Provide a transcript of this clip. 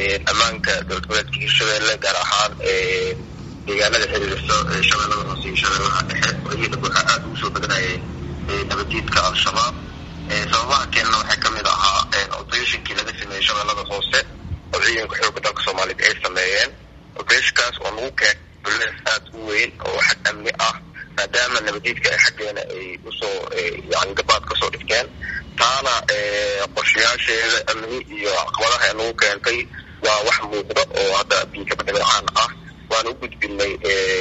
ammaanka dowlad goboleedka hirshabelle gaar ahaan deegaanada xiriirso shabeellada hoose iyo shabeellaha dhexe iyada waxaa aada ugu soo badanayay nabadiidka al-shabaab sababaha keenana waxaa kamid ahaa operatinkii laga sameeyey shabeellada hoose oo ciidanka xooga dalka soomaaliyed ay sameeyeen operationkaas oo lagu keen bulees aada u weyn oo xag amni ah maadaama nabadiidka ay xaggeena ay usoo yani gabaad kasoo dhigteen taana qorshayaasheeda amni iyo caqabadaha nagu keentay waa wax muuqda oo hadda biikabadhibacaan ah waan u gudbinay